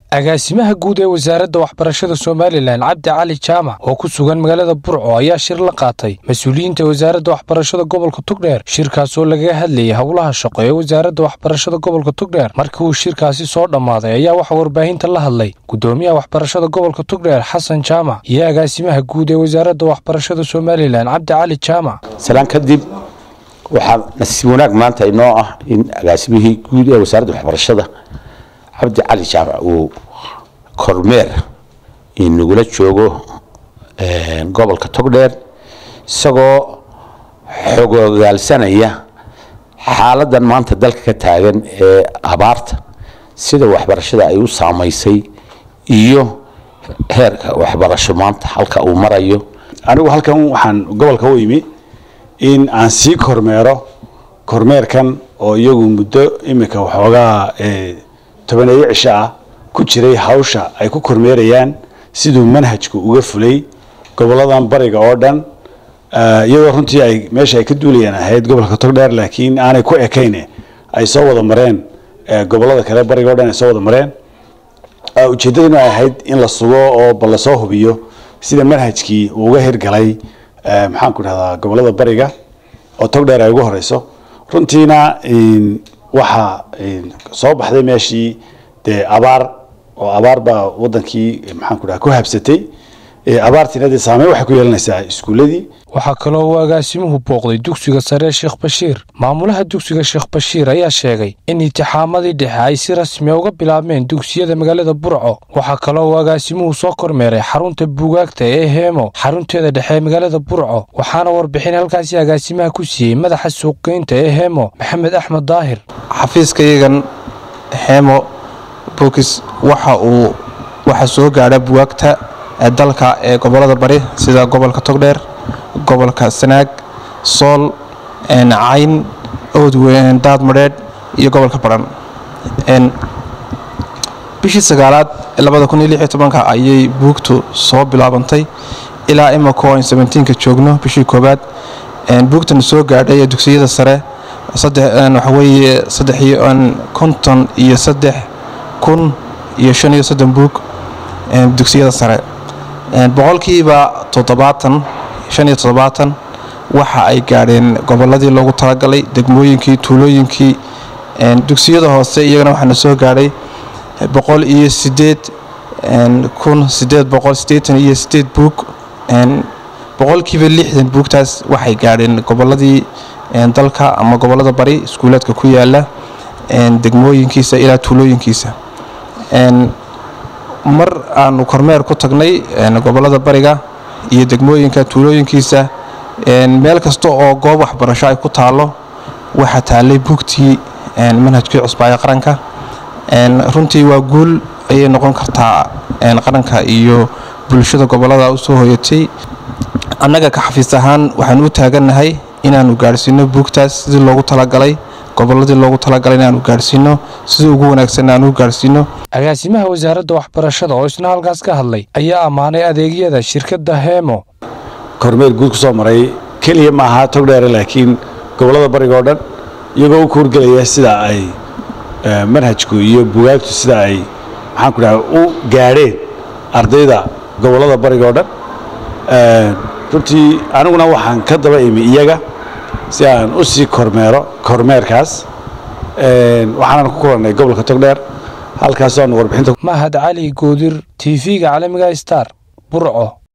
agaasimaha guud ee wasaaradda waxbarashada somalilan cabdi cali jaamac oo ku sugan magaalada burco ayaa shir la qaatay mas-uuliyiinta wasaaradda waxbarashada gobolka tugdheer shirkaas oo lagaga hadlayay howlaha shaqo ee wasaaradda waxbarashada gobolka tugdheer markii uu shirkaasi soo dhammaaday ayaa waxaa warbaahinta la hadlay gudoomiyaha waxbarashada gobolka tugdheer xasan jaamac iyo agaasimaha guud ee wasaaradda waxbarashada somalilan cabdi cali jaamac salaan kadib waxaa nasiib wanaag maanta inoo ah in agaasimihii guud ee wasaaradda waxbarashada cabdi cali jaamac uu kormeer inagula joogo gobolka togdheer isagoo xogogaalsanaya xaaladan maanta dalka ka taagan ee abaarta sida waxbarashada ay u saamaysay iyo heerka waxbarasho maanta halka uu marayo anigu halkan waxaan gobolka u imi in aan sii kormeero kormeerkan oo iyagu muddo imika waxoogaa tobaneeyo cisho ah ku jiray hawsha ay ku kormeerayaan siduu manhajku uga fulay goboladan bariga oo dhan iyadoo runtii ay meesha ay ka duulayaan ahayd gobolka togdheer laakiin aanay ku ekayn ay soo wada mareen gobolada kale bariga o dhan ay soo wada mareen ujeeddaduna ay ahayd in la sugo oo bal lasoo hubiyo sida manhajkii uu uga hirgalay maxaanku dhahdaa gobolada bariga oo togdheer ay ugu horeyso runtiina waxaa soo baxday meeshii dee abaar oo abaar baa wadankii maxaanku dhaha ku habsatay abaartiina dee saameyn waxay ku yeelanaysaa iskuuladii waxaa kaloo uu agaasimuhu booqday dugsiga sare sheekh bashiir maamulaha dugsiga sheekh bashiir ayaa sheegay in intixaamadii dhexe ay si rasmiya uga bilaabmeen dugsiyada magaalada burco waxaa kaloo uu agaasimuhu soo kormeeray xarunta buugaagta ee heemo xarunteeda dhexe ee magaalada burco waxaana warbixin halkaasi agaasimaha ku siiyey madaxa suuqgeynta ee heemo maxamed axmed daahir xafiiskayagan heemo bukis waxa uu waxaa soo gaadha buwaagta dalka ee gobolada bari sida gobolka togdheer gobolka sanaag sool cayn oodweyn daadmadheedh iyo gobolka baran bishii sagaalaad ayay buugtu soo bilaabantay ilaa imako an ka joogno bishii koobaad buugtan soo gaadhay ee dugsiyada sare waxaweye konton iyo saddex kun iyo shan iyo soddon buug dugsiyada sare boqolkiiba toddobaatan shan iyo toddobaatan waxa ay gaadheen goboladii loogu talagalay degmooyinkii tuulooyinkii dugsiyada hoose iyagana waxaana soo gaadhay boqol iyo sideed kun sideed boqol sideetan iyo sideed buug boqolkiiba lixdan buugtaas waxay gaadheen goboladii dalka ama gobolada bari iskuulaadka ku yaala degmooyinkiisa ilaa tuulooyinkiisa mar aanu kormeer ku tagnay gobolada bariga iyo degmooyinka tuulooyinkiisa meel kasta oo goob waxbarasho ay ku taalo waxaa taalay buugtii manhajkii cusbaaya qaranka runtii waa guul ayay noqon kartaa qaranka iyo bulshada gobolada u soo hoyatay annaga ka xafiis ahaan waxaan u taagannahay inaanu gaadhsiino buugtaas sidii loogu talagalay goboladii loogu talagalay inaanu gaadhsiino sidii ugu wanaagsan aanu gaadhsiino agaasimaha wasaaradda waxbarashada oo isna halkaas ka hadlay ayaa ammaanay adeegyada shirkadda heemo kormeer guud ku soo maray keliya ma aha togdheere laakiin gobolada bariga oo dhan iyagoo u kuurgelaya sida ay manhajku iyo bugaagtu sida ay maxaanku dhaha u gaadheen ardayda gobolada bariga oo dhan runtii aniguna waxaan ka daba imi iyaga si aan u sii kormeero kormeerkaas waxaanan ku kulannay gobolka togdheer halkaas aanu warbixinta mahad cali goodir tv-ga caalamiga star burco